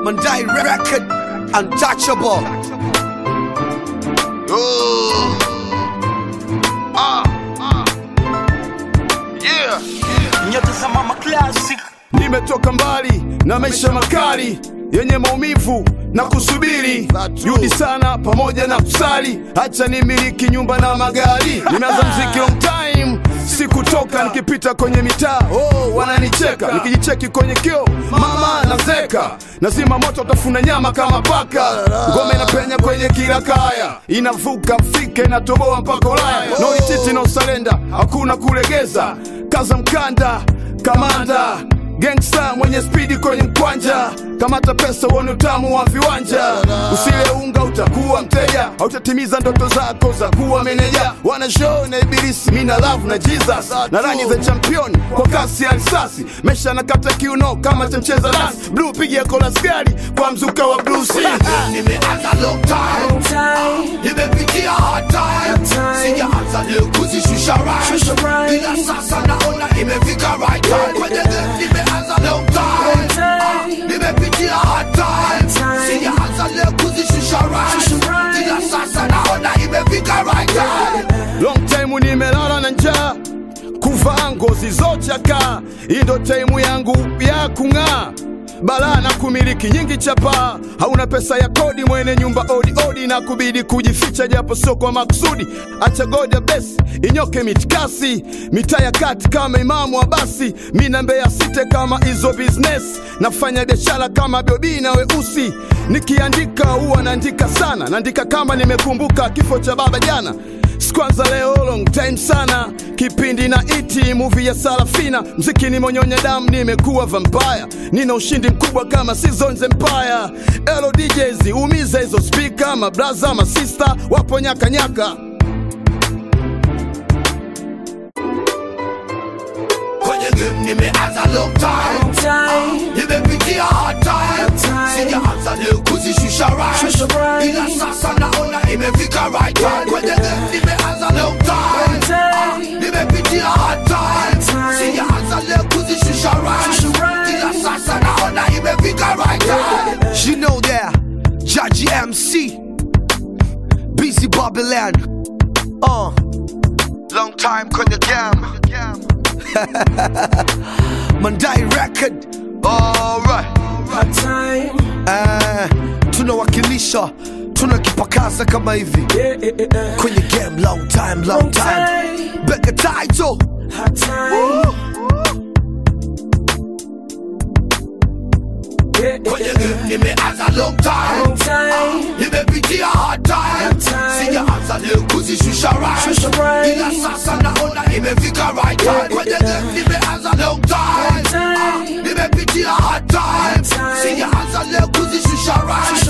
Mandai record untouchable. Oh. Ah. Ah. Yeah. Nyota za mama classic nimetoka mbali na maisha makali yenye maumivu na kusubiri juhudi sana pamoja na kusali hacha nimiliki nyumba na magari nimeanza mziki long time sikutoka nikipita kwenye mitaa oh, wananicheka nikijicheki kwenye kio mama nazeka nazima moto utafuna nyama kama paka ngome inapenya kwenye kila kaya inavuka mfike inatoboa mpaka ulaya no retreat, no surrender hakuna kulegeza kaza mkanda kamanda gangsta mwenye spidi kwenye mkwanja kamata pesa uone utamu wa viwanja usile unga utakuwa mteja hautatimiza ndoto zako za kuwa meneja wana show na ibilisi mina love na jesus na rangi za champion kwa kasi ya risasi mesha nakata kiuno kama cha mcheza dance blue pigia kola skari kwa mzuka wa blues Nimeanza long time. Nimepitia hard time. Sijaanza leo kuzishusha right. Ila sasa naona imefika right time. Kwenye game nimeanza long time. Ah, Nimepitia hard time. Sijaanza leo kuzishusha right. Ila sasa naona imefika right time. long time nimelala na njaa kuvaa ngozi zochaka hii ndo taimu yangu ya kung'aa balaa na kumiliki nyingi chapa hauna pesa ya kodi mwene nyumba odi odi na kubidi kujificha japo sio kwa makusudi acha goja besi inyoke mitikasi mitaa ya kati kama imamu wa basi mina mbeya site kama hizo business nafanya biashara kama biobi na weusi nikiandika huwa naandika sana naandika kama nimekumbuka kifo cha baba jana sikwanza leo long time sana kipindi na iti muvi ya sarafina mziki nimonyonya damu nimekuwa vampire nina ushindi mkubwa kama seasons empire elo djs umiza hizo spika mabraza masista wapo nyakanyaka Kwenye game nimeanza long time. Nimepitia hard time. Sijaanza leo kuzishusha right. Ila sasa naona imefika right time. Kwenye game nimeanza long time. Ah, Nimepitia hard time. Sijaanza leo kuzishusha right. Ila sasa naona imefika right time. You know that. Jaji MC. Busy Babylon. Uh. Long time kwenye game. Mandai record. Alright. Uh, tunawakilisha tunakipakaza kama hivi kwenye game long time long time bega title Kwenye game nimeanza long time. Nimepitia hard time. Sijaanza leo kuzishusha right. Ila sasa naona imefika right time. Kwenye game nimeanza long time. Nimepitia hard time. Sijaanza leo kuzishusha right.